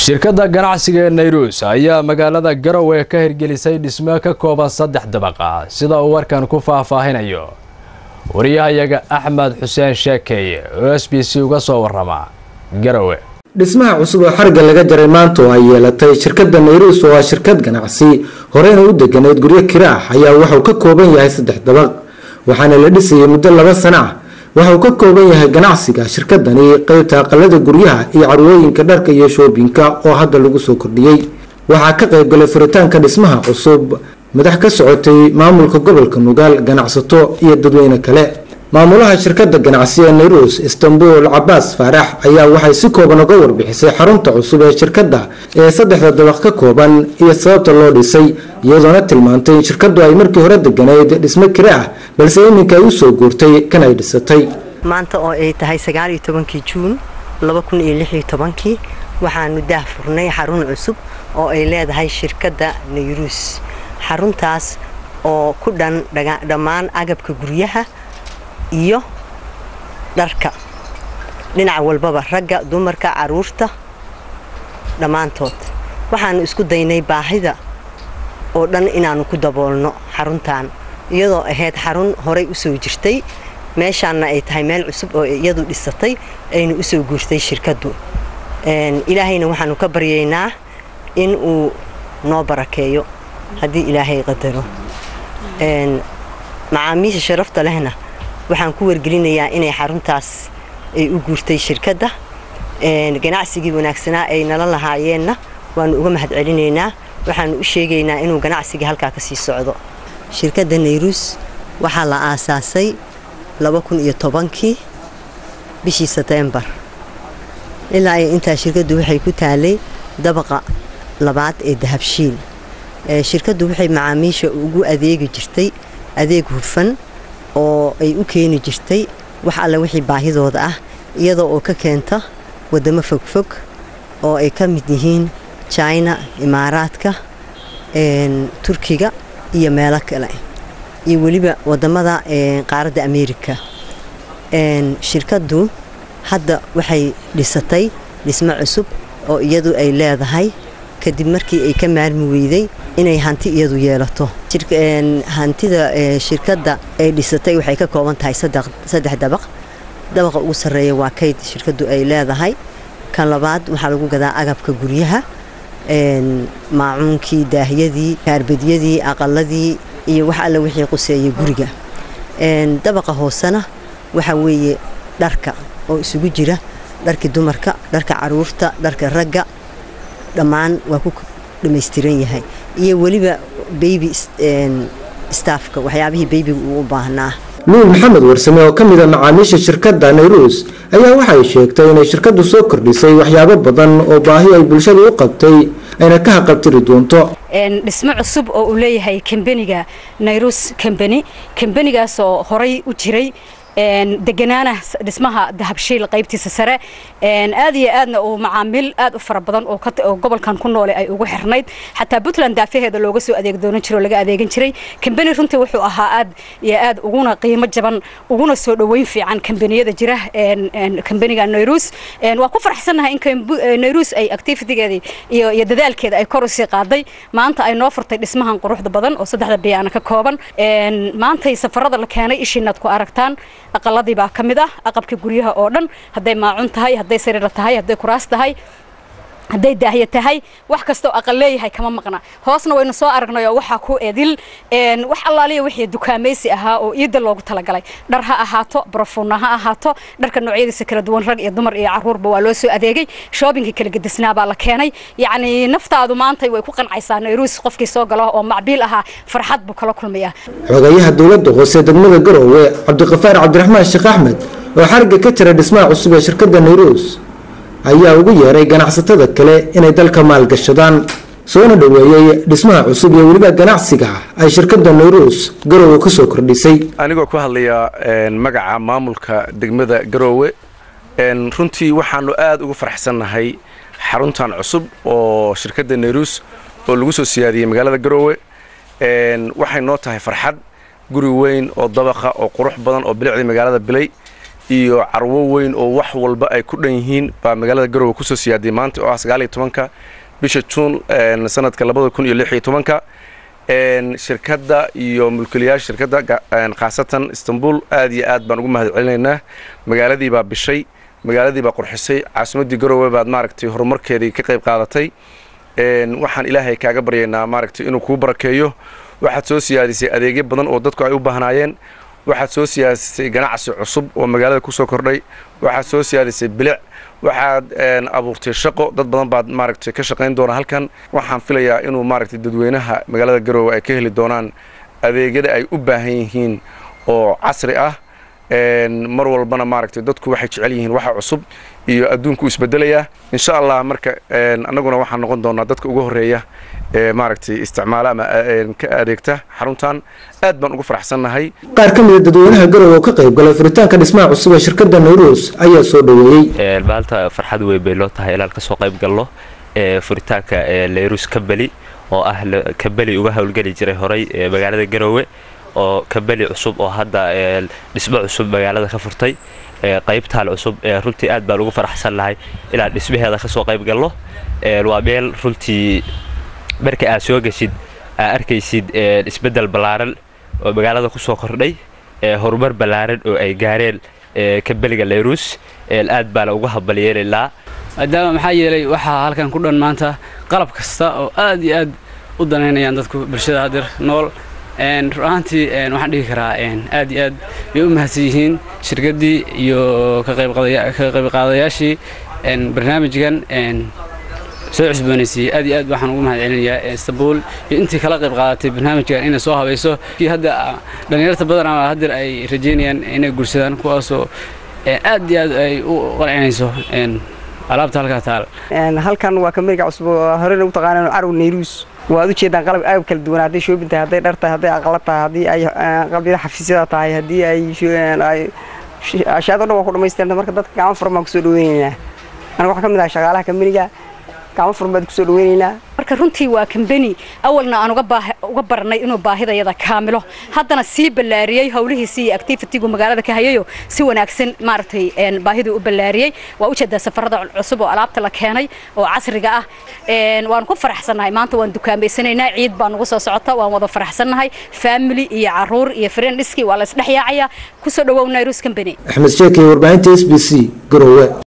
shirkadda ganacsiga ee nayruus ayaa magaalada garowe ka hirgelisay dhismo ka kooban saddex dabaqa sida uu warkan ku faahfaahinayo wariyahayaga axmed xuseen sheekeeye oo s b c uga soo warama garowe dhismaha cusub oo xarga laga jaray maanta oo ay yeelatay shirkadda nayruus oo ah shirkad ganacsi horeyna u deganayd guryo kira ah ayaa waxauu ka kooban yahay saddex dabaq waxaana la dhisayay muddo laba sano ah waxa uu ka kooban yahay ganacsiga shirkadani qeybta aqalada guryaha iyo carwooyinka dharka iyo shoobinka oo hadda lagu soo kordhiyey waxaa ka qaybgalay furitaanka dhismaha cusub madax ka socotay maamulka gobolka nugaal ganacsato iyo dadweyne kale maamulaha shirkadda ganacsi ee nayruus istanbul cabaas faarax ayaa waxay si kooban uga warbixisay xarunta cusub ee shirkadda ee saddexda dabaq ka kooban iyo sababta loo dhisay iyadoona tilmaantay in shirkaddu ay markii hore deganayd dhismo kire ah balse iminka ay usoo guurtay kan ay dhisatay maanta oo ay tahay sagaaliyo tobankii juun laba kun iyo lixiyo tobankii waxaanu daah furnay xarun cusub oo ay leedahay shirkadda nayruus xaruntaas oo ku dhan dhammaan agabka guryaha iyo dharka dhinac walbaba ragga dumarka caruurta dhammaantood waxaanu isku daynay baahida oo dhan inaannu ku daboolno xaruntan iyadoo ahayd xarun horay u soo jirtay meeshaanna ay tahay meel cusub oo iyadu dhisatay aynu u soo guurtay shirkaddu ilaahayna waxaanu ka baryaynaa in uu noo barakeeyo haddii ilaahay qadaro macaamiisha sharafta lehna waxaan ku wargelinayaa inay xaruntaas ay u guurtay shirkadda ganacsigii wanaagsanaa ay nala lahaayeenna waanu uga mahad celinaynaa waxaanu u sheegaynaa inuu ganacsigii halkaa ka sii socdo shirkadda nayruus waxaa la aasaasay laba kun iyo tobankii bishii seteembar ilaa ay intaa shirkaddu waxay ku taalay dabaqa labaad ee dahabshiil shirkaddu waxay macaamiisha ugu adeegi jirtay adeeg hufan oo ay u keeni jirtay wax alle wixii baahidooda ah iyadoo oo ka keenta waddamo fogfog oo ay ka mid yihiin jina imaaraadka turkiga iyo meelo kale iyo weliba waddamada qaaradda ameerika shirkaddu hadda waxay dhisatay dhismo cusub oo iyadu ay leedahay kadib markii ay ka maarmi weyday inay hanti iyadu yeelato hantida shirkadda ay dhisatay waxay ka kooban tahay saddex dabaq dabaqa ugu sarreeya waa kayd shirkaddu ay leedahay kan labaad waxaa lagu gadaa agabka guryaha maacuunkii daahyadii kaarbadyadii aqaladii iyo wax alle wixii quseeya guriga dabaqa hoosena waxa weeye dharka oo isugu jira dharkii dumarka dharka caruurta dharka ragga dhammaan waa ku dhammaystiran yahay iyo weliba beybi staafka waxyaabihii beybiga uu u baahnaa luul maxamed warsame oo ka mid a macaamiisha shirkadda nayruus ayaa waxay sheegtay inay shirkaddu soo kordhisay waxyaabo badan oo baahi ay bulshada u qabtay ayna ka haqabtiri doonto dhismo cusub oo uu leeyahay kambeniga nayruus kambeni kambenigaas oo horay u jiray deganaana dhismaha dahabshiil qaybtiisa sare aad iyo aadna uu macaamiil aad u fara badan oo gobolkan ku noole ay ugu xirnayd xataa puntland daafaheeda looga soo adeeg doonan jiro oo laga adeegan jiray kambeni runtii wuxuu ahaa aad iyo aad uguna qiimo jaban uguna soo dhoweyn fiican kambeniyada jira kambeniga nayruus waa ku faraxsannahay in nayruus ay activitigeedii iyo dadaalkeeda ay kor usii qaaday maanta ay noo furtay dhismahan quruxda badan oo saddexda biyaana ka kooban maantay safarada la keenay ishiinaad ku aragtaan aqaladii baa ka mid ah aqabka guryaha oo dhan hadday maacun tahay hadday sariira tahay hadday kuraas tahay hadday daahya tahay wax kastoo aqal leeyahay kama maqna hoosna waynu soo aragnay oo waxaa ku edil wax allaaliya wixii dukaamaysi ahaa oo iidda loogu talagalay dhar ha ahaato barafuunna ha ahaato dharka noocyadiisa kala duwan rag iyo dumar iyo caruurba waa loo soo adeegay shoobinka kala gedisnaa baa la keenay yacni naftaadu maantay way ku qancaysaa nayruus qofkii soo galo oo macbiil ahaa farxad buu kala kulmayaa xogayaha dowladda hoose degmada garowe cabdiqafaar cabdiraxmaan sheekh axmed oo xarga ka jira dhismaha cusub ee shirkadda nayruus ayaa ugu yeeray ganacsatada kale inay dalka maalgashadaan soona dhoweeyey dhismaha cusub iyo weliba ganacsiga ay shirkadda nayruus garowe ka soo kordhisay anigoo ku hadlaya magaca maamulka degmada garoowe runtii waxaanu aad ugu faraxsannahay xaruntan cusub oo shirkadda nayruus oo lagu soo siyaadiyey magaalada garoowe waxay noo tahay farxad guri weyn oo dabaqa oo qurux badan oo bilicdii magaalada bilay iyo carwo weyn oo wax walba ay ku dhan yihiin baa magaalada garowe kusoo siyaaday maanta oo ah sagaal iyo tobanka bisha juun sanadka labada kun iyo lix iyo tobanka shirkadda iyo mulkiilayaasha shirkadda khaasatan istanbul aad iyo aad baan ugu mahad celinaynaa magaaladii baa bishay magaaladii baa qurxisay caasimaddii garowe baad maaragtay horumarkeedii ka qayb qaadatay waxaan ilaahay kaaga baryaynaa maaragtay inuu kuu barakeeyo waxaad soo siyaadisay adeegyo badan oo dadku ay u baahnaayeen waxaad soo siyaadisay ganacsi cusub oo magaalada kusoo kordhay waxaad soo siyaadisay bilic waxaad abuurtay shaqo dad badan baad maaragtay ka shaqayn doona halkan waxaan filayaa inuu maaragtay dadweynaha magaalada garowe ay ka heli doonaan adeegyada ay u baahan yihiin oo casri ah mar walbana maaragtay dadku waxay jecel yihiin waxa cusub iyo adduunku isbedelayaa insha allah marka annaguna waxaan noqon doonaa dadka ugu horreeya ee maaragtay isticmaala ama ka adeegta xaruntan aad baan ugu faraxsannahay qaar ka mida dadweynaha garowe oo ka qayb galay furitaanka dhismaha cusub ee shirkadda nayruus ayaa soo dhoweeyey maalta farxad weyn bay loo tahay inaan kasoo qayb galno furitaanka nayruus kambeli oo ah kambeli uga howlgeli jiray horay magaalada garowe oo kambeli cusub oo hadda dhismo cusub magaalada ka furtay qaybtaan cusub runtii aad baan ugu faraxsannahay inaan dhismaheeda kasoo qayb galno waa meel runtii marka aad soo geshid aad arkaysid isbeddel ballaaran oo magaalada kusoo kordhay horumar ballaaran oo ay gaareen kambeliga nayruus aad baana uga hambalyeelaynaa maadaama maxaa yeelay waxaa halkan ku dhan maanta qalab kasta oo aad iyo aad u danaynayaan dadku bulshada hadeer nool run ahaantii waxaan dhihi karaa aad iyo aad bay u mahadsan yihiin shirkaddii iyo ka qaybqaadayaashii barnaamijkan soo cusboonaysiiyey aad iyo aad waxaan ugu mahad celinayaa istanbul iyo intii kala qayb qaadatay barnaamijkan inay soo habayso kii hadda dhallinyarta badan ama haddeer ay rajeynayaan inay guursadaan kuwaasoo aad iyo aad ay u qancinayso alaabta halkaa taal halkan waa kameriga cusub oo horena u taqaanaan carw nayruus waad u jeedaan qalab aab kala duwan hadday shoobin tahay hadday dhar tahay hadday aqla tahay haddii ay qabyada xafiisyada tahay haddii ay ashaado dhan waa ku dhamaystiranta marka dadka gacmo furan baan kusoo dhaweynaynaa aniga waxaa ka mid ah shaqaalaha kameriga gacmo furan baad kusoo dhaweynaynaa marka runtii waa kambeni awalna aan uga barnay inuu baahidayada kaamilo haddana sii ballaariyey howlihiisii iyo activitigu magaalada ka hayayo si wanaagsan maaragtay baahiduu u ballaariyey waa ujeedaa safarada cusub oo alaabta la keenay oo casriga ah waan ku faraxsannahay maanta waan dukaameysanaynaa ciid baa nugu soo socota waan wada faraxsannahay family iyo caruur iyo friendiski waa la isdhex yaacayaa kusoo dhawow nairus company axmed sheekey warbaahinta s b c garowe